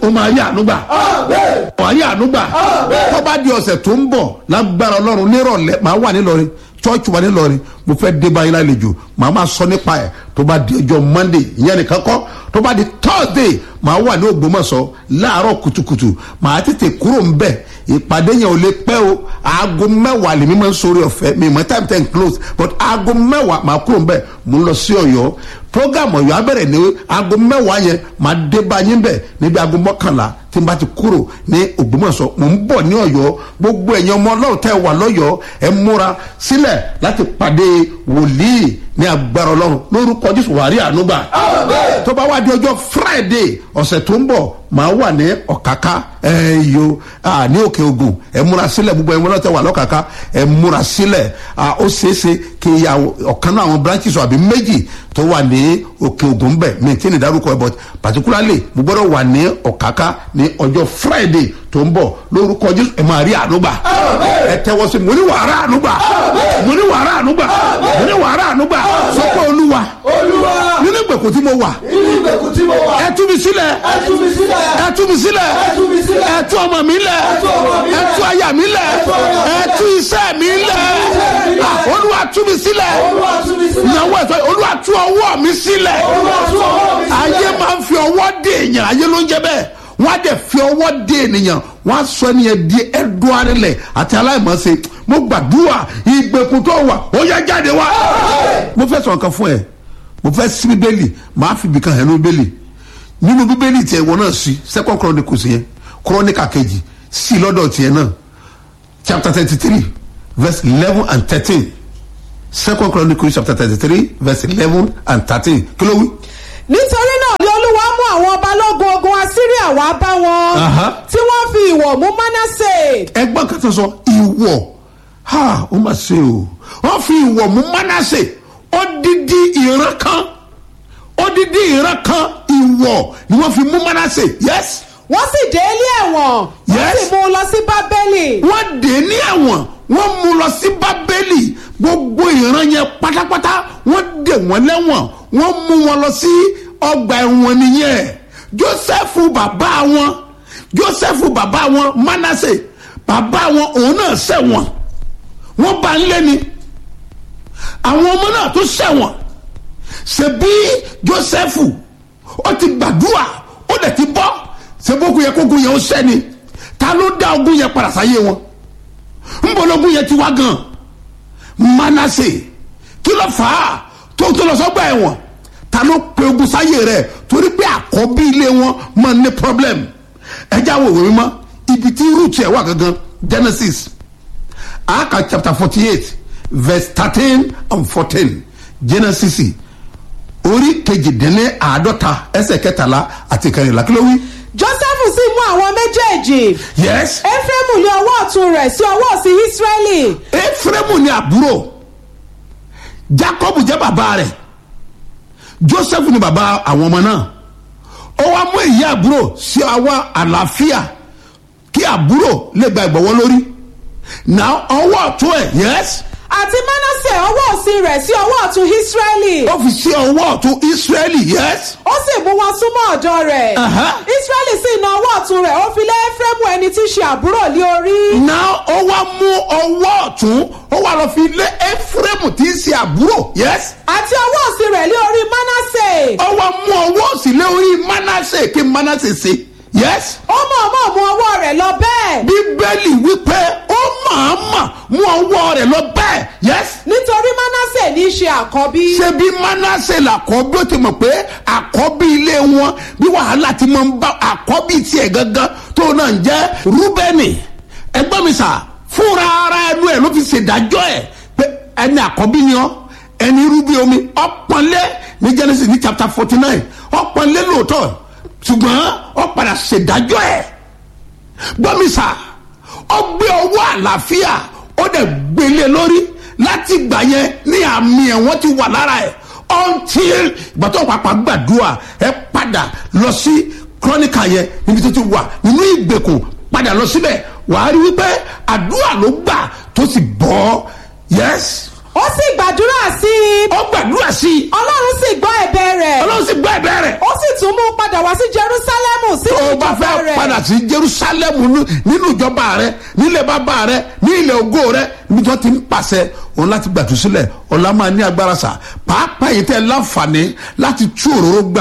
ó máa rí àánú gbà wàá rí àánú gbà tó bá di ọ̀sẹ̀ tó ń bọ̀ lágbára ọlọ́run nírọ̀lẹ́ máa wà nílọrin church wà nílọrin mo fẹ́ dé báyìí lálejò màá máa sọ nípa ẹ̀ tó bá di ọjọ́ monday ìyẹn nìkan kọ́ tó bá di thursday màá wà ní ògbómọ̀ṣọ́ láàárọ̀ kùtùkùtù màá tètè kúrò ń bẹ̀ ìpàdé yẹn ò lè pẹ́ o aago mẹ́wàá lèmi máa ń sori ọ̀fẹ́ mi mọ̀ time ten close but aago mẹ́wàá màá kúrò ń bẹ̀ mo ń lọ sí ọ̀yọ́ program ọ̀yọ́ abẹ́rẹ́ ní aago mẹ́wàá yẹn màá dé bá yín bẹ̀ níbi aago mọ́kànlá tí n bá ti kúrò ní ògbómọ̀ṣọ́ mò ń bọ̀ ní ọ̀yọ́ gbogbo ẹ̀yin ọmọ ọlọ́run tẹ́ wà lọ́yọ́ ẹ múra sílẹ̀ láti pàdé wòlíì ní agbára ọlọ́run lórúkọ jésù wàrí ànúgbà tó bá wá di ọjọ́ friday ọ̀sẹ̀ tó ń bọ̀ màá wà ní ọ̀káká ẹ yo ní òkè ogun ẹ múra sílẹ̀ gbogbo ẹ múra tẹ́ wà lọ́kàká ẹ múra sílẹ̀ ó ṣeéṣe kí ya ọ̀kan náà àwọn branches àbí méjì tó wà ní òkè ogun bẹ̀ mi tí ní dárúkọ ẹ but particularly mo gbọ́dọ̀ wà ní ọ̀káká ní ọjọ́ friday tó ń bọ̀ lórúkọ jésù ẹ máa rí ànúgbà ẹ tẹ́wọ́ sí mo ní wàrà ànúgbà mo ní wàrà ànúgbà mo ní wàrà ànúgbà sọ pé olúwa olúwa nínú ìgbèkùn tí mo wà inú ìgbèkùn tí mo wà ẹ tú mi sílẹ̀ ẹ tú mi sílẹ̀ ẹ tú mi sílẹ̀ ẹ tú mi sílẹ̀ ẹ tú ọmọ mi lẹ̀ tú ọmọ mi ẹ lẹ̀. tú aya mi lẹ̀ tú aya mi ẹ tú iṣẹ́ mi lẹ̀ mi lẹ̀. Ah, olúwa tú mi sílẹ̀ olúwa tú mi sílẹ̀ ìyàwó ẹ̀ sọ olúwa tú ọwọ́ mi sílẹ̀ olúwa tú ọwọ́ mi sílẹ̀ ayé máa ń fi ọwọ́ dé èèyàn ayé ló ń jẹ bẹ́ẹ̀ wọ́n á dẹ̀ fi ọwọ́ dé ènìyàn wọ́n á sọ ẹnìyẹn di ẹ̀dùn arìnlẹ̀ àti aláìmọ̀ọ́sẹ̀ mo gbàdúrà ìgbèkùn tó wà ó yẹ jáde wá. mo fẹ́ sọ̀rọ̀ kan fún ẹ mo fẹ́ sí bíbélì màá fi ibìkan hẹ̀ ní bíbélì nínú bíbélì tiẹ̀ wọ́n náà sí second chronicles yẹn chronicle kejì sí lọ́dọ̀ tiẹ̀ náà chapter thirty three verse eleven and thirteen second chronicles chapter thirty three verse eleven and thirteen kí ló wí. nítorí náà ni olúwa mú àwọn balógun ogun assyria wá bá wọn Aha. tí wọ́n fi ìwọ̀ mú manasse ẹgbọ́n kan tó sọ ìwọ̀ ha ó mà ṣe o wọ́n fi ìwọ̀ mú mánásè odidi ìran kan odidi ìran kan ìwọ̀ ni wọ́n fi mú mánásè yes wọ́n sì dé ilé ẹ̀wọ̀n wọ́n Yes. sì mú un lọ sí bábélì wọ́n dé ní ẹ̀wọ̀n wọ́n mú lọ sí bábélì gbogbo ìran yẹn pátápátá wọ́n dé wọ́n lẹ́wọ̀n wọ́n mú wọn lọ sí ọgbà ẹ̀wọ̀n nìyẹn jósẹ́fù bàbá wọn jósẹ́fù bàbá wọn mánásè bàbá wọn òun náà ṣẹ̀wọ̀n wọ́n bá ń lé ni àwọn ọmọ náà tó ṣẹ̀wọ̀n ṣebí jósẹ́fù ó ti gbàdúrà ó dẹ̀ ti bọ́ ṣebókun yẹ kókun yẹn ó ṣẹ́ni ta ló dá ogun yẹn padà sáyé wọn nbọlọgun yẹn ti wá gan manase kí ló fà á tó tó lọ sọgbà ẹ̀wọ̀n ta ló pe ogun sáyé rẹ̀ torí pé àkọ́bí ilé wọn máa ní problem ẹjẹ àwọn òwe mímọ́ ibi tí root ẹ̀ wà gangan genesis aka chapter forty eight verse thirteen and fourteen genesis orí kejìdínlẹ́ àádọ́ta ẹsẹ̀ kẹtàlá àti kẹrìnlá kí ló wí. joseph sì mú àwọn méjèèjì yes ephraim lé ọwọ́ ọ̀tún rẹ̀ sí ọwọ́ òsì israeli efraimu ni àbúrò jacob jẹ́ bàbá rẹ̀ joseph ni bàbá àwọn ọmọ náà ó wá mú èyí àbúrò sí àwa àlàáfíà kí àbúrò lè gba ìgbọ̀wọ́ lórí náà ọwọ́ ọ̀tún ẹ̀ yes àti manasse ọwọ́ òsì rẹ̀ sí ọwọ́ ọ̀tún israeli ó fi sí ọwọ́ ọ̀tún israeli yes ó sì mú wọn súnmọ́ ọ̀dọ̀ rẹ̀ Aha. israeli sì na ọwọ́ ọ̀tún rẹ̀ ó fi lé ephraim ẹni tí í ṣe àbúrò lé orí náà ó wá mú ọwọ́ ọ̀tún ó wá lọ fi lé efraimu tí í ṣe àbúrò yes àti ọwọ́ òsì rẹ̀ lé orí manasse ó wá mú ọwọ́ òsì lé orí manasse kí manasse ṣe yes. ó mọ̀ọ́mọ̀ mú ọwọ́ rẹ̀ lọ bẹ́ẹ̀ bíbélì wípé ó màámà mú ọwọ́ rẹ̀ lọ bẹ́ẹ̀ yes. nítorí manasse ní í ṣe àkọ́bí ṣé bí manasse làkọ́bí ó ti mọ̀ pé àkọ́bí ilé wọn bí wàhálà ti máa ń bá àkọ́bí tiẹ̀ gangan tó náà ń jẹ́ rúbẹ́nì ẹgbọ́n mi sà fúnra ara ẹnu ẹ̀ ló fi ṣèdájọ́ ẹ̀ pé ẹni àkọ́bí ni ọ́ ẹni rúbí omi ọ̀pọ̀nlé ní genesis ní chapter forty nine ọ̀pọ̀nlé lóòótọ́ ṣùgbọ́n ó padà ṣèdájọ́ ẹ̀ gbọ́mísà ó gbé ọwọ́ àlàáfíà ó dẹ̀ gbélé lórí láti gbà yẹn ní àmì ẹ̀wọ̀n ti wà lára ẹ̀ until ìgbà tó pàpà gbàdúrà ẹ padà lọ sí kọ́nìkà yẹn níbi tó ti wà nínú ìgbèkùn padà lọ síbẹ̀ wàá rí wípé àdúrà ló gbà tó sì bọ́ yes ó sì gbàdúrà sí i ó gbàdúrà sí i ọlọ́run sì gbọ́ ẹ̀bẹ̀ rẹ̀ ọlọ́run sì gbọ́ ẹ̀bẹ̀ rẹ̀ ó sì tún mú un padà wá sí jerusalemu sí tó o bá ìjọba fẹ́ rẹ̀ padà sí jerusalem nú- nínú ìjọba rẹ nílẹ̀ bàbá rẹ ní ilẹ̀ ògo rẹ níbi tí wọ́n ti ń pàṣẹ òun láti gbàtú sílẹ̀ ọ̀la máa ní agbára sà pàápàá yìí tẹ́ ẹ láǹfààní láti tú òróró gbà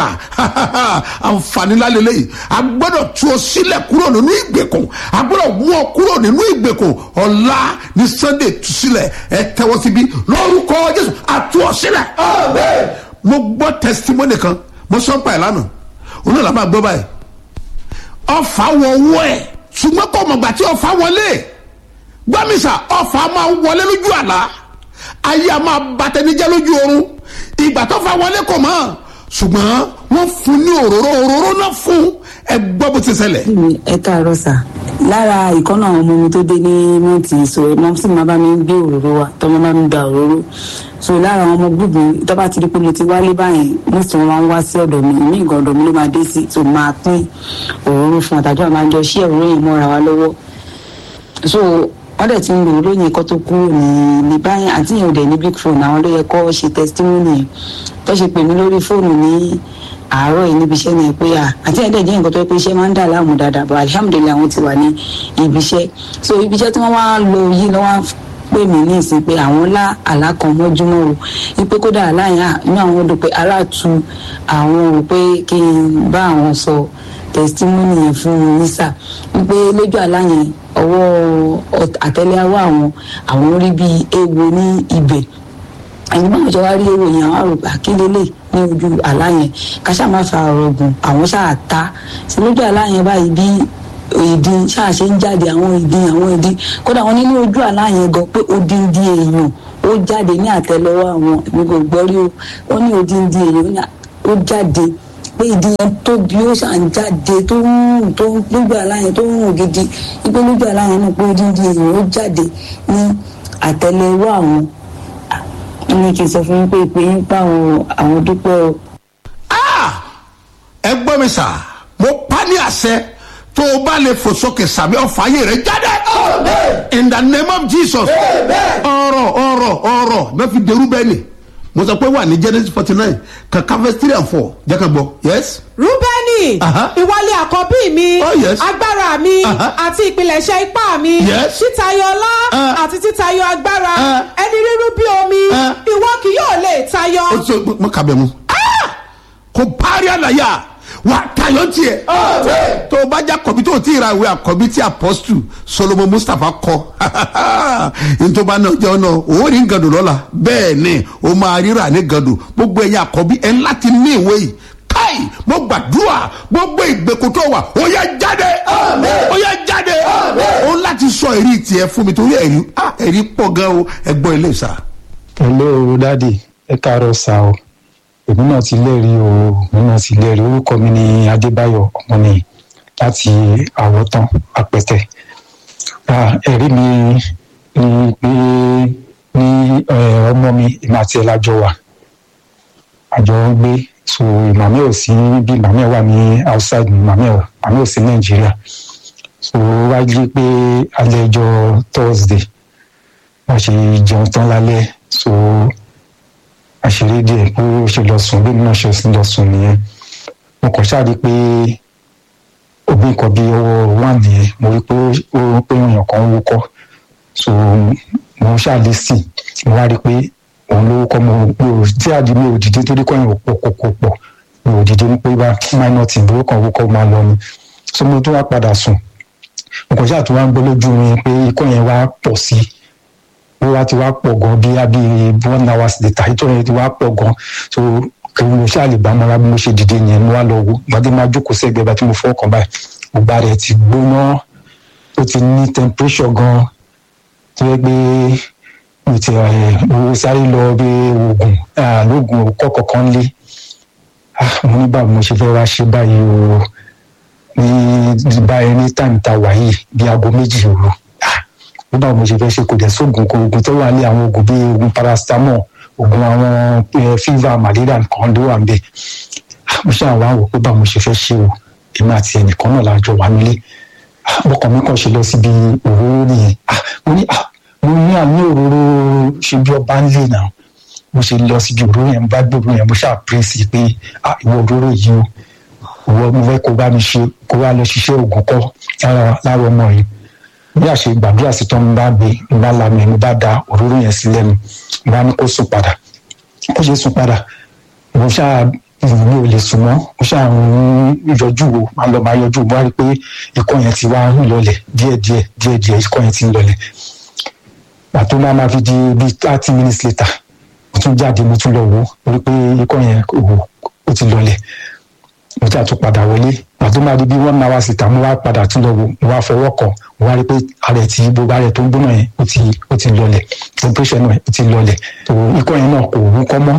àǹfààní lálẹ́ lẹ́yìn a gbọ́dọ̀ tú ọ sílẹ̀ kúrò nínú ìgbèkùn a gbọ́dọ̀ mú ọ kúrò nínú ìgbèkùn ọ̀la ní sunday tú sílẹ̀ ẹ tẹ́wọ́ síbí lórúkọ jésù àtú ọ sílẹ̀ mo gbọ́ testimony kan mo sọ pa ẹ̀ lánàá òun náà la máa gbọ́ báyìí ọfà wọ owó ẹ̀ ṣùgbọ́n kò mọ̀gbà tí ọfà wọlé gbọ́mísà ọfà máa wọlé lójú àlá ayé a máa bàtẹ́nijẹ́ lójú oorun ìgbà tó fà wọlé kò mọ̀ ṣùgbọ́n wọ́n fún ní òróró òróró náà fún ẹ gbọ́ bó ti ṣẹlẹ̀. mi ẹ káàárọ̀ sà lára ìkọ́nà àwọn ọmọ mi tó dé ní mọ́tì so mọ́ sì máa bá mi gbé òróró wa tó máa bá mi gba òróró so lára àwọn ọmọ gbùgbù tó bá ti di pé mo ti wálé báyìí mo sì wọn wá sí ọ̀dọ̀ mi ní ìgbà ọ̀dọ̀ mi ló máa dé sí tó máa pín òróró fún àtàjọ àmà jọ sí òróró yìí mọ́ra wa lọ́wọ́ so wọ́n dẹ̀ ti ń lo òróró yẹn kó tó kúrò ní ní báyìí àti yẹn ò dẹ̀ ní big phone àwọn ló yẹ kó ṣe testimony yẹn tó ṣe pè mí lórí fóònù ní àárọ̀ yìí níbi iṣẹ́ ni pé à àti ẹ̀dẹ̀ jẹ́ nǹkan tó yẹ pé iṣẹ́ máa ń dà láàmú dáadáa bọ̀ alihamudulilayi àwọn ti wà ní ibi iṣẹ́ so ibi iṣẹ́ tí wọ́n wá lọ yìí lọ́wọ́ pè mí ní ìsìn pé àwọn lá àlá kan mọ́júmọ́ o wípé kódà àlá yẹn à, inú àwọn dùn pé ara tu àwọn rò pé kí n bá àwọn sọ testimony yẹn fún un nísà wípé lójú àlá yẹn ọwọ́ ọt- àtẹ́lẹwọ́ àwọn àwọn rí bíi ewo ní ibẹ̀ ẹni báwọn ṣe wá rí èrò yẹn àwọn àrògbà kílélẹ ní ojú àlá yẹn káṣá má fa ọ̀rọ̀ gùn àwọn ṣáà ta sí lójú àlá yẹn báyìí bí ìdí ṣáà ṣe ń jáde àwọn ìdí àwọn ìdí kódà wọn nínú ojú àlá yẹn gan pé odindi èèyàn ó jáde ní àtẹ́lẹwọ́ àwọn èmi kò gbọ́ rí o wọn ní odindi èèyàn ó ní à- ó jáde pé ìdí yẹn tóbi ó ṣàn jáde tó ń rùn tó ń lójú àlá yẹn tó ń rùn gidi wípé lójú àlá yẹn náà pé odindi èèyàn ó jáde ní àtẹ́lẹwọ́ àwọn wọ́n ní kí n sọ fún yín pé ìpè yín pa àwọn àwọn dúpẹ́ o. Ah! ẹ gbọ́ mi sà mo pa ní àṣẹ tó o bá lè fò sókè sàbí ọ̀fà ayé rẹ̀ jáde. in the name of jesus. ọ̀rọ̀ ọ̀rọ̀ ọ̀rọ̀ bẹ́ẹ̀ fi derú bẹ́ẹ̀ ni mo sọ pé wà ní genesis forty nine kankan verse three and four jẹ́ ká gbọ́ yes. rúbẹ́nì Aha. ìwọlé àkọ́bí mi Oh, yes. agbára mi Aha. àti ìpilẹ̀ṣẹ̀ ipá mi Yes. títayọ ọlá Ah. àti títayọ agbára Ah. ẹni rírú bí omi Ah. ìwọ kì yóò lè tayọ. ó sọ mo kà bẹ̀ mu. Ah! kò parí àlàyé wà tayọ tiẹ̀. tó o bá jẹ́ àkọ́bí tó o ti ra ìwé àkọ́bí tí apọ́sítù solomon mustapha kọ ntoma náà jẹ́ ọ̀nà òun ní gàdùn lọ́la bẹ́ẹ̀ ni o máa ríra ní gàdùn gbogbo ẹ̀yin àkọ́bí ẹ̀ ń láti ní ìwé yìí káì mo gbàdúrà gbogbo ìgbèkùn tó wà ó yẹ jáde ó yẹ jáde ó láti sọ èrí tiẹ̀ fún mi torí ẹ̀rí ah, ẹ̀rí pọ̀ gan o ẹ̀gbọ́n ilé ìsà. hello dadi ẹ káàárọ̀ sá o èmi náà ti lẹ́rìí o èmi náà ti lẹ́rìí orúkọ mi ni adébáyọ̀ ọmọnìyàn láti àwọ̀tán apẹ̀tẹ̀ Ah, ẹ̀rí mi ni pé ní eh, ọmọ mi èmi àti ẹ̀ lájọ wà àjọ ń gbé so màmí ò sí bí màmí ẹ̀ wà ní outside màmí ẹ̀ màmí ò sí nàìjíríà so wá jí pé alẹ́ ọjọ́ thursday wọ́n ṣe jẹun tán lálẹ́ so àṣírí díẹ̀ pé ó ṣe lọ sùn bí mi náà ṣe lọ sùn nìyẹn mo kàn ṣáà rí i pé òbí nǹkan bíi ọwọ́ wà nìyẹn mo rí i pé ó pé èèyàn kan ń wúkọ́ so mo ṣáà lè sìn mo wá rí i pé òun ló wúkọ́ mo mi ò tí àdí mi ò dìde torí kọ́yìn ò pọ̀ pọ̀ pọ̀ pọ̀ mi ò dìde ní pé bá minor tí ìbúrò kan wúkọ́ máa lọ ni so mo tún wá padà sùn mo kàn ṣáà tún wá ń gbọ́ lójú mi pé ikọ́ yẹn wá pọ̀ sí i ó wá ti wá pọ̀ gan bí abí one hour later ìtọ́ yẹn ti wá pọ̀ gan so kí mo ṣáà lè bá mọ́ra bí mo ṣe dìde yẹn mo wá lọ wo gbadé máa jókòó sẹ́gbẹ̀ẹ́ bá tí mo fọ́ ọkàn báyìí gbogbo ara ẹ̀ ti gbóná ó ti ní temperature gan tó yẹ pé mo ti ẹ̀ mo sáré lọ bí oògùn lóògùn òkọ́ kọ̀ọ̀kan lé mo ní báwo mo ṣe fẹ́ wá ṣe báyìí o ní báyìí ní táìmù tá a wà yìí bí aago méjì òru ó báwo mo ṣe fẹ́ ṣe kò dẹ̀ sóògùn kò oògùn tó wà ní àwọn oògùn bíi oògùn paracetamol oògùn àwọn fever malaria nǹkan ló wà ń bẹ̀ mo ṣáà wá wò pé báwo mo ṣe fẹ́ ṣe o èmi àti ẹnìkan náà lájọ wà nílé ọkàn mi kàn ṣe lọ síbi òróró nìyẹn mo ní mo ní àní òróró ṣe bí ọba ń lè náà mo ṣe lọ síbi òróró yẹn mo bá gbé òróró yẹn mo ṣáà pírèsì pé ah ìwọ òróró yìí o ìwọ mo fẹ́ kó bá mi ṣe kó wá lọ ṣiṣẹ́ ògùn kọ́ lára lára ọmọ yìí bí àṣẹ gbàdúrà sí tán mo bá gbé mo bá lanu mo bá da òróró yẹn sílẹ̀ mi mo bá ní kó sùn padà kó ṣe sùn padà mo ṣáà mi ò lè sùn mọ́ mo ṣáà ń yọjú wo máa lọ máa yọjú mo wá rí i pé ikọ́ yẹn ti wá ń lọlẹ̀ díẹ̀díẹ̀ díẹ̀díẹ̀ ikọ́ yẹn ti ń lọlẹ̀ pàtó máa máa fi di bíi thirty minutes later mo tún jáde mo tún lọ wò ó rí i pé ikọ́ yẹn ó ti lọlẹ̀ mo ti àtún padà wọlé pàtó máa di bíi one hour later mo wá padà tún lọ wò mo wá fọwọ́ kàn mo wá rí i pé ara ẹ̀ ti gbogbo ara ẹ̀ tó ń gbóná yẹn ó ti ó ti lọlẹ̀ temperature náà ó ti lọlẹ̀ ikọ́ yẹn náà kò wú kọ́ mọ́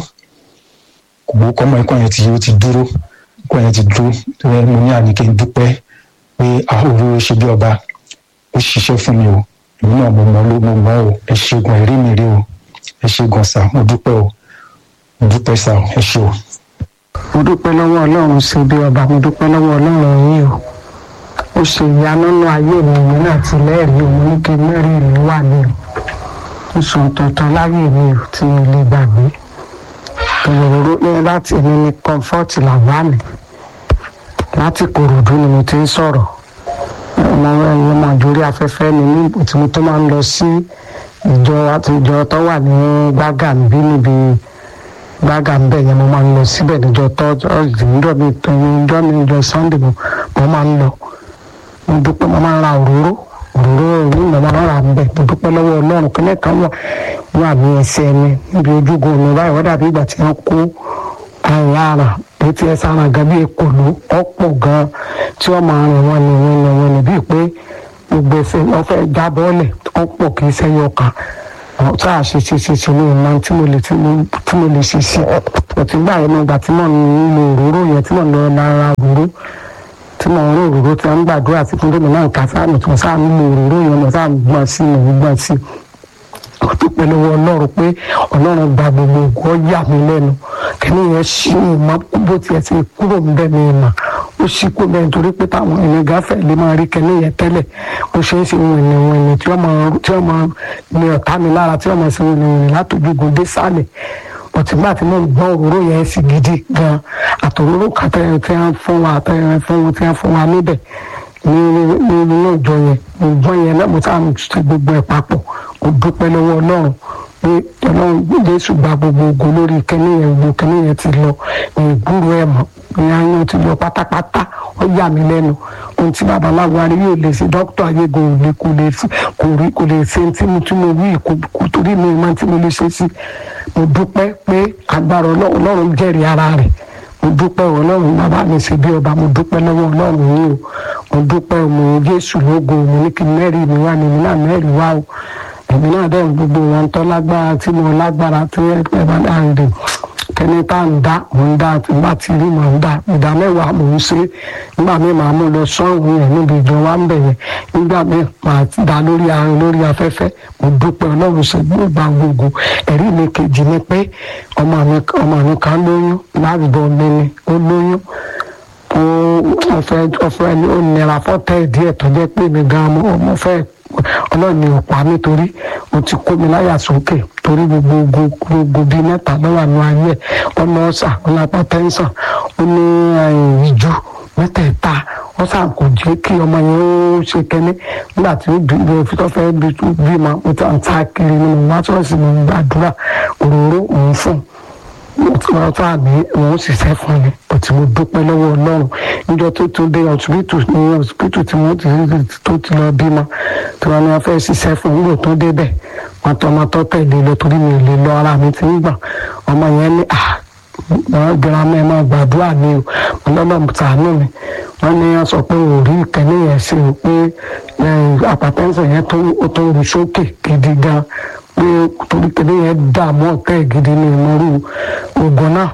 kò wú kọ́ mọ́ ikọ́ yẹn ti ó ti dúró ikọ́ yẹn ti dúró ẹ mo ní àníkè ń dúpẹ́ pé àhóró ṣe bí ọba ó ṣiṣẹ́ fún mi o èmi náà mo mọ̀ ló mo mọ̀ o ẹ ṣègùn ẹ̀rí mi rí o ẹ ṣègùn sà mo dúpẹ́ o mo dúpẹ́ sà ẹ ṣe o mo dúpẹ́ lọ́wọ́ ọlọ́run ṣe bí ọba mo dúpẹ́ lọ́wọ́ ọlọ́run yìí o ó ṣe ìyanu nínú ayé mi mi náà ti lẹ́rìí o mo ní kí mẹ́rin mi wà ní o ó sọ tuntun láyé mi o tí mi lè gbàgbé òróró ní láti èmi ní comfort làwámi láti kòròdú ni mo ti ń sọ̀rọ̀ ọmọ ẹ̀yìn ọmọ àjòrí afẹ́fẹ́ ni mí tí mo tó máa ń lọ sí ìjọ àti ìjọ tó wà ní gbàgà níbí níbi gbága ń bẹ̀ yẹn mo máa ń lọ síbẹ̀ níjọ tọ́jú ìjọ mi ìjọ mi ìjọ sunday mo mo máa ń lọ mo dúpẹ́ mo máa ń ra òróró òróró ìlú mo máa ń ra ń bẹ̀ mo dúpẹ́ lọ́wọ́ ọlọ́run kí lẹ́ẹ̀kan wà wà ní ẹsẹ̀ mi níbi ojúgun mi báyìí wọ́n dàbí ìgbà tí wọ́n kó àyà ara tó ti ẹsẹ̀ ara gan bí ekòló ọ̀pọ̀ gan tí wọ́n máa rìn wọn ni wọn ni wọn ni bíi pé gbogbo ẹsẹ̀ wọn fẹ́ já bọ́ọ̀lẹ̀ ọ̀pọ̀ kì í sẹ́yọ kan tá a ṣe ṣe ṣe ṣe ní ìmọ̀ tí mo lè tí mo lè ṣe sí ọtí gbà yẹn nígbà tí mo ń lo òróró yẹn tí mo ń lọ lára òróró tí mo ń lo òróró tí wọ́n ń gbàdúrà sí fún gómìnà nǹkan sáàmì tí mo sáà ń lo òróró yẹn mo sáà ń gbọ́n sí mo ń gbọ́n sí ó dúpẹ́ lọ́wọ́ ọlọ́run pé ọlọ́run gba gbogbo ògùn ọ̀yà mi lẹ́nu kẹ́ni yẹn ṣí ìmọ̀ bó tiẹ̀ ti kúrò ń bẹ́ mi ìmọ̀ ó ṣí kó bẹ́ẹ̀ nítorí pé táwọn ènìyàn gáfẹ́ lè máa rí kẹ́ni yẹn tẹ́lẹ̀ ó ṣe é ṣe wìnì wìnì tí wọ́n máa tí wọ́n máa ní ọ̀tá mi lára tí wọ́n máa ṣe wìnì wìnì látòjúgun dé sálẹ̀ ọ̀tìgbà tí mo gbọ́ òróró yẹn sì gidi gan àtòróró kàtẹ́ tí wọ́n fún wa àtẹ́rẹ́ fún wọn tí wọ́n fún wa níbẹ̀ ní nínú ìjọ yẹn ìjọ yẹn náà mo sáà ṣe gbogbo ẹ̀ papọ̀ mo dúpẹ́ lọ́wọ́ ọlọ́run pé ọlọ́run jésù gba gbogbo ògo lórí kẹ́ni yẹn gbogbo kẹ́ni yẹn ti lọ ìgbúrò ẹ̀ mọ́ ní ayé ti lọ pátápátá ó yà mí lẹ́nu ohun tí babaláwo arí yóò lè ṣe dókítà ayégun ò lè kò lè kò rí kò lè ṣe tí mo tí mo wí kò torí mi máa tí mo lè ṣe sí mo dúpẹ́ pé agbára ọlọ́run jẹ́rìí ara rẹ̀ mo dúpẹ́ ọlọ́run bàbá mi ṣe bí ọba mo dúpẹ́ lọ́wọ́ ọlọ́run yìí o mo dúpẹ́ ọmọ jésù lógo mo ní kí mẹ́rin mi wá ní mi náà mẹ́rin wá o èmi náà dẹ̀ gbogbo wọn tọ́ lágbára tí mo lágbára tí ẹ bá dáhùn dè kẹ́ni tá à ń dá mò ń dá tí bá ti rí mò ń dá ìdá mẹ́wàá mò ń ṣe nígbà míì màá mú lọ sọ́ọ̀hún yẹn níbi ìjọ wa ń bẹ̀ yẹn nígbà míì màá dá lórí àrùn lórí afẹ́fẹ́ mo dúpẹ́ ọlọ́run ṣe gbọ́gbà gbogbo ẹ̀rí mi kejì ni pé ọmọ mi ọmọ mi kan lóyún láàbùbọ̀ mi ni ó lóyún ó ọ̀fẹ́ ọ̀fẹ́ ó nira fọ́tẹ́ díẹ̀ tó jẹ́ pé mi gan ọmọ fẹ́ ọlọ́run ni ò pa mí torí o ti kó mi láyà sókè torí gbogbo gbogbo bíi mẹ́ta lọ́wọ́ àánú ayé ọ̀nà ọ̀sà ọ̀nà apátẹ́ńsàn ó ní ìjú mẹ́tẹ̀ẹ̀ta wọ́n sàn kò jẹ́ kí ọmọ yẹn ó ṣe kẹ́ni nígbà tí ó bí ó tó fẹ́ bí ma ó ta ń ta kiri nínú wá ṣọ́ọ̀ṣì mo ń gbàdúrà òróró òun fún wọ́n tó àmì òun ṣiṣẹ́ fún mi òtí mo dúpẹ́ lọ́wọ́ ọlọ́run níjọ́ tó tún dé ọ̀sibítù ní ọ̀sibítù tí wọ́n ti tó ti lọ bímọ tí wọ́n ní wọ́n fẹ́ ṣiṣẹ́ fún un nígbà tó débẹ̀ wọ́n tọ́ ọmọ tó tẹ̀lé lọ torí mi ò lè lọ ara mi ti ń gbà ọmọ yẹn ní à wọ́n girama ẹ̀ máa gbàdúrà ní o ọlọ́lọ́mù tàánú mi wọ́n ní wọ́n sọ pé òórí ìkẹ́ni yẹn ṣe o pé àpàtẹ́sẹ̀ yẹn tó ń ru sókè gidi gan pé torí kẹ́ni yẹn dààmú ọ̀tẹ́ gidi ní ìmọ̀rú ogun náà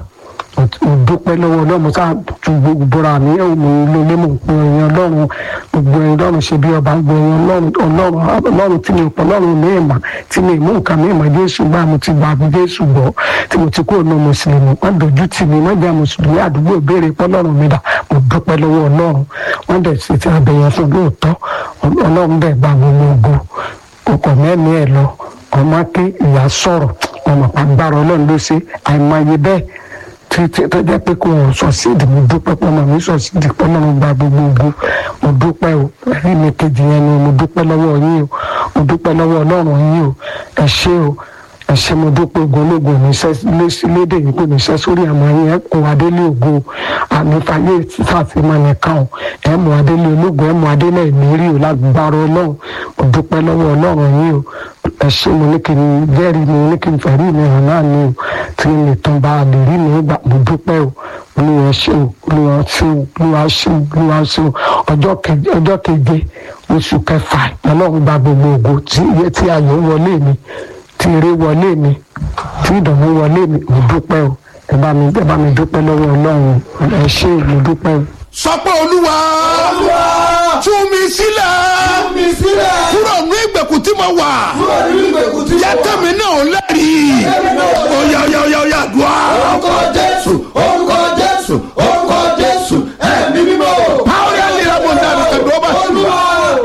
mo dúpẹ́ lọ́wọ́ ọlọ́run sáà ju gbogbo ra mi ẹ̀ mo ń lé mo pe ẹ̀yàn ọlọ́run gbogbo ẹ̀yàn ọlọ́run ṣe bí ọba gbogbo ẹ̀yàn ọlọ́run ọlọ́run tí mi pọ̀ ọlọ́run mi ìmọ̀ tí mi mú nǹkan mi ìmọ̀ jésù gbà mo ti gbà bí jésù gbọ́ tí mo ti kó ọ̀nà mùsùlùmí wọ́n dojú tì mí wọ́n jẹ́ mùsùlùmí àdúgbò ìbéèrè pọ̀ ọlọ́run mi dà mo dúpẹ́ lọ́wọ́ ọlọ́run wọ́n dẹ̀ sì ti abẹ̀yẹn fún lóòótọ́ ọlọ́run dẹ̀ gbà gbogbo ògo ọkọ̀ mẹ́mí ẹ̀ lọ ọmọ ké ìyá sọ̀rọ̀ ọmọ agbára ọlọ́run ló ṣe àìmọye bẹ́ẹ̀ tí tí tó jẹ́ pé kò sọ síìdì mo dúpẹ́ pé ọmọ mi sọ síìdì pé ọlọ́run gba gbogbo ògo mo dúpẹ́ o ẹ̀rí mi kejì yẹn ni mo dúpẹ́ lọ́wọ́ yín o mo dúpẹ́ lọ́wọ́ ọlọ́run yín o ẹ ṣé o ẹ ṣé mo dúpẹ́ ogunlógun níṣẹ́ lédè yìí kò níṣẹ́ sórí àmọ́ yín ẹ kó adélé ògo àmìfàyè fàtìmọ̀ nìkan o ẹ mú adélé ológun ẹ mú adélé ìmírí o lágbára ọlọ́run mo dúpẹ́ lọ́wọ́ ọlọ́run yín o ẹ ṣé mo ní kí n jẹ́rìí mi ní kí n fẹ̀rí mi hàn náà ni o tí n lè tán bá a lè rí mi gbà mo dúpẹ́ o olúwa ṣé o olúwa ṣé o olúwa ṣé o olúwa ṣé o ọjọ́ keje ọjọ́ keje oṣù kẹfà ọlọ́run gba gbogbo ògo tí iye tí ayọ̀ wọlé mi tí eré wọlé mi tí ìdùnnú wọlé mi mo dúpẹ́ o ẹ bá mi ẹ bá mi dúpẹ́ lọ́wọ́ ọlọ́run ẹ ṣé o mo dúpẹ́ o. sọ pé olúwa tú mi sílẹ̀ mi sílẹ̀. kúrò ní ìgbèkùn tí mo wà kúrò nínú ìgbèkùn tí mo jẹ́ wà. tẹ̀mí náà lẹ́rìí oya oya oya oya dùá. orúkọ jésù orúkọ jésù orúkọ jésù ẹ̀mí mímọ́. Power and miracle that is the global olúwa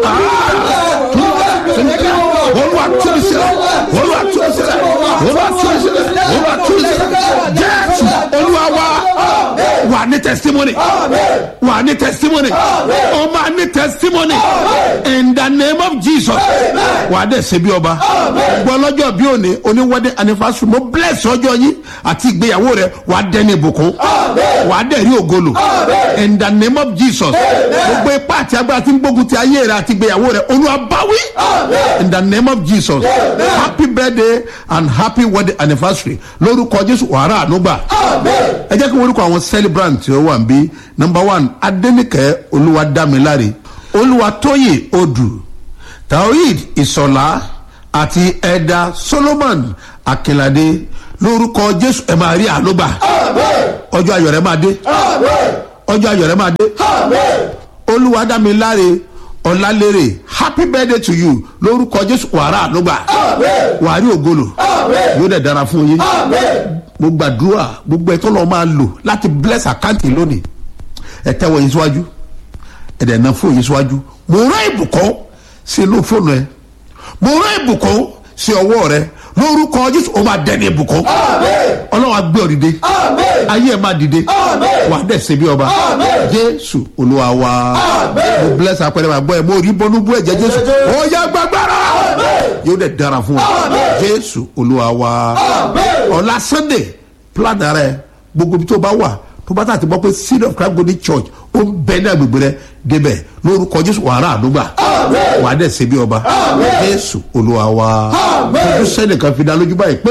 olúwa tú mi sílẹ̀ olúwa tú mi sílẹ̀ olúwa tú mi sílẹ̀ olúwa tú mi sílẹ̀ jésù olúwa wa wà ní testimony wà ní testimony o máa ní testimony in the name of jesus wà á dẹ̀ ṣe bí ọba gbọ́ lọ́jọ́ bí òní oníwọ́dẹ anifásitì mo bless ọjọ́ yín àti ìgbéyàwó rẹ wà á dẹ́ ní ìbùkún wà á dẹ̀ rí ògolo in the name of jesus gbogbo ipá àti agbára tí ń gbógun ti ayé rẹ àti ìgbéyàwó rẹ olúwa báwí in the name of jesus happy birthday and happy wedding anniversary lórúkọ jésù wàrà ànúgbà ẹ jẹ́ kí wọ́n orúkọ àwọn celebrant tí ó wà ń bí number one adẹ́nìkẹ́ olúwadámiláre olúwatóyè odù taoid ìsọ̀lá àti ẹ̀dà solomon akínládé lórúkọ jésù ẹ máa rí ànúgbà ọjọ́ ayọ̀ rẹ máa dé ọjọ́ ayọ̀ rẹ máa dé olúwadámiláre ọ̀làlérè happy birthday to you lórúkọ jésù wàrà ànúgbà wàá rí ògolo yóò dẹ̀ dára fún yín mo gbàdúrà gbogbo ẹ̀tọ́ lọ́ọ́ máa lò láti bless àkáǹtì lónìí ẹ tẹ́wọ́ yín síwájú ẹ dẹ̀ ná fóònù yín síwájú mo rán ìbùkún sí inú fóònù ẹ mo rán ìbùkún sí ọwọ́ rẹ lórúkọ jésù ó máa dẹni ìbùkún ọlọ́run á gbé ọ dìde ayé ẹ máa dìde wàá dẹ̀ ṣe bí ọba jésù olúwa wa mo bless apẹ̀rẹ̀ wa gbọ́ ẹ mo rí bọ́nú bú ẹ̀jẹ̀ jésù ó yá gbàgbára yóò dẹ̀ dára fún wa jésù olúwa wa ọ̀la sunday plan rẹ gbogbo ibi tó bá wà tó bá tàbí gbọ́ pé seed of christ golden church ó ń bẹ ní agbègbè rẹ débẹ̀ lórúkọ jésù wàrà àdúgbà wàá dẹ̀ ṣe bí ọba jésù olúwa wa ojú sẹ́nìkan fi dá lójú báyìí pé.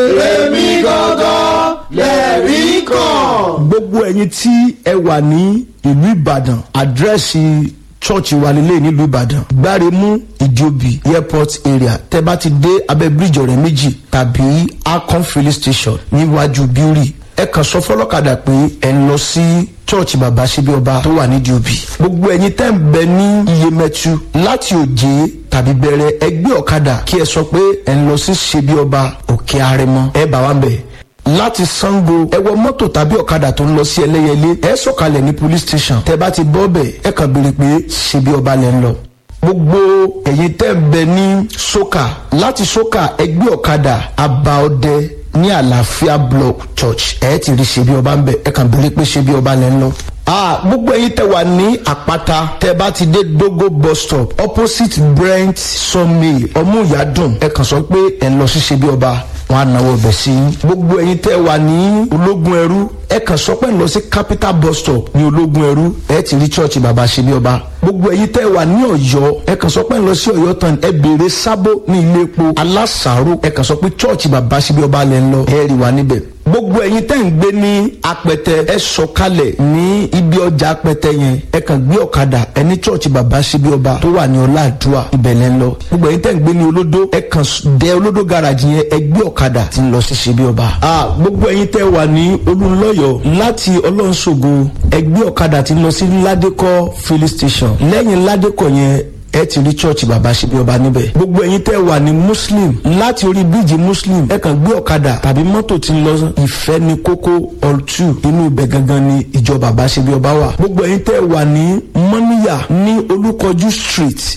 èmi gangan lẹ́rìí kan. gbogbo ẹyin tí ẹ wà ní ìlú ìbàdàn àdírẹ́sì chọ́ọ̀chì wa lélẹ̀ nílùú ìbàdàn gbáremú ìjòbí airport area tẹ bá ti dé abẹ́ bíríjì ọ̀rẹ́ méjì tàbí akon filling station níwájú bíórì ẹ kàn sọ fọlọ́kadà pé ẹ ń lọ sí chọ́ọ̀chì bàbá síbi ọba tó wà ní diobi gbogbo ẹyin tẹ́ ń bẹ ní iyemẹtu láti òjé tàbí bẹ̀rẹ̀ ẹgbẹ́ ọ̀kadà kí ẹ sọ pé ẹ ń lọ sí ṣebi ọba òkè arẹmọ ẹ bá wa ń bẹ̀ láti sango ẹ wọ mọ́tò tàbí ọ̀kadà tó ń lọ sí ẹlẹ́yẹlé ẹ sọ̀kalẹ̀ ní police station tẹ bá ti bọ́ bẹ̀ ẹ kàn béèrè pé ṣebi ọba lẹ́ ń lọ gbogbo ẹ̀yin tẹ́ ń bẹ ní soka láti soka ẹgbẹ́ ọ̀kadà abaọdẹ ní àlàáfíà block church ẹ ti rí ṣebi ọba ń bẹ ẹ kàn béèrè pé ṣebi ọba lẹ́ ń lọ ah gbogbo ẹyin tẹ wà ní àpáta tẹ bá ti dé dogo bus stop opposite brent sawmill ọmúyàdùn ẹ kàn sọ pé ẹ ń lọ sí ṣebi ọba wọn á náwó ọbẹ sí i gbogbo ẹyin tẹ wà ní ológun ẹrú ẹ kàn sọ pé ẹ ń lọ sí capital bus stop ní ológun ẹrú ẹ ti rí church bàbá ṣebi ọba gbogbo ẹyin tẹ wà ní ọyọ ẹ kàn sọ pé ẹ ń lọ sí ọyọ tán ẹ béèrè sábó ní ilé epo alásàárò ẹ kàn sọ pé church bàbá ṣebi ọba lẹ ń lọ ẹ rí wa níbẹ̀ gbogbo ẹyin tẹ́ ń gbé ní apẹtẹ ẹ sọkalẹ̀ ní ibi ọjà apẹtẹ yẹn ẹ kàn gbé ọ̀kadà ẹ ní chọ́ọ̀chì bàbá síbi ọba tó wà ní ọláàdúà ibẹ̀lẹ̀ ń lọ gbogbo ẹyin tẹ́ ń gbé ní olódó ẹ kàn dé olódó garage yẹn ẹ gbé ọ̀kadà tí ń lọ sí síbi ọba. a gbogbo ẹyin tẹ́ wà ní olùlọ́yọ̀ láti ọlọ́nṣogo ẹ gbé ọ̀kadà tí ń lọ sí ládékọ́ filling station lẹ́yìn ládékọ́ yẹn ẹ ti rí church bàbá ṣebí ọba níbẹ̀. gbogbo ẹ̀yin tẹ́ wà ní muslim láti orí bíríìjì muslim ẹ kàn gbé ọ̀kadà tàbí mọ́tò tí ń lọ ìfẹ́ ní kókó all two inú ibẹ̀ gangan ni ìjọ bàbá ṣebí ọba wà. gbogbo ẹ̀yin tẹ́ wà ní mọ́níyà ní olúkọjú street opposite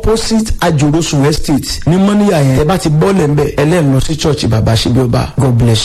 opposite ajorosun estate ní mọ́níyà yẹn ẹ bá ti bọ́ọ̀lẹ̀ ń bẹ̀ ẹlẹ́nu lọ sí church bàbá ṣebí ọba god bless you.